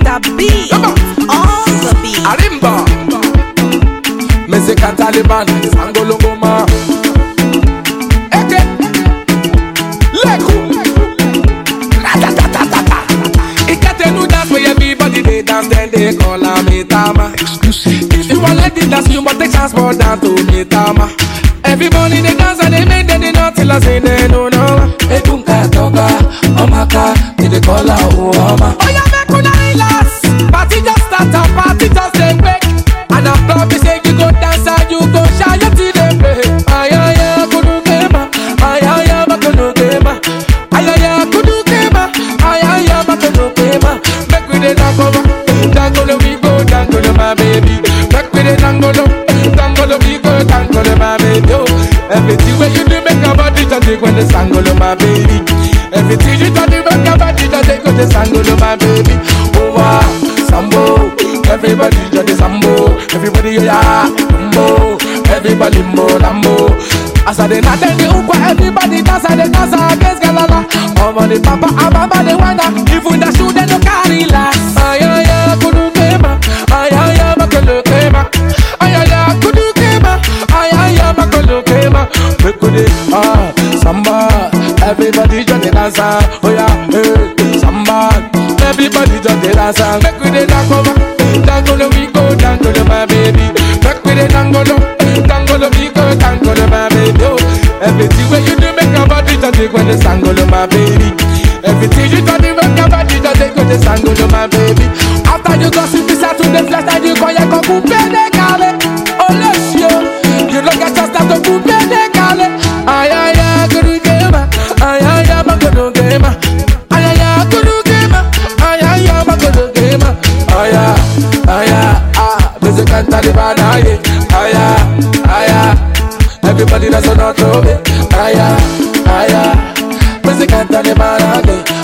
the beat, on the beat. Arimba Mezika Taliban Sangolongoma Eke Leku Ratatatatata It get a new dance where everybody they dance then they call her Mitama If you want let it dance you must take transport down to Mitama Everybody they dance and they make them they not till I say they no no Ekunka toga Omaka they dey call her Uoma Oh yeah make una relax Party just start and party just dey wake And I'm proud to say you go dance and you go shine your till they pay Ayaya kudu kema Ayaya makudu kema Ayaya kudu kema Ayaya makudu kema Make we dey dangolo Dangolo we go dangolo my baby Make we dey dangolo Dangolo we go dangolo my baby oh. Everything where you do make your body just take when the sangolo my baby Everything you do make your body just take when the sangolo my baby Oh wow, sambo Everybody just the sambo Everybody yeah, lambo Everybody mo lambo As I dey not tell the ukwa Everybody dance and they dance against galala Over the papa and mama they wanna Even the shoe they no carry last Ayaya kudu kema Ayaya makolo kema Ayaya kudu kema Ayaya makolo kema Make we dey ah samba Everybody just dey dance ah. Oh yeah hey samba Everybody just dey dance ah. Make we dey dangolo Dangolo we go dangolo my baby Make we dey dangolo Dangolo we go dangolo my baby oh. Everything where you do make your body just take when the sangolo my baby Everything you do make your body just take when the sangolo my baby After you go see this out to the flesh and you go ya go coupe de cale Oh let's yo You look at just that to coupe de cale Ay ay ay kudu kema Ay ay ay makodo kema Ay ay ay kudu kema Ay ay ay makodo kema Ay ay ay ay ah Music and Taliban ay ay ay ay ay Everybody that's on our throat ay ay ay ay Music and Taliban ay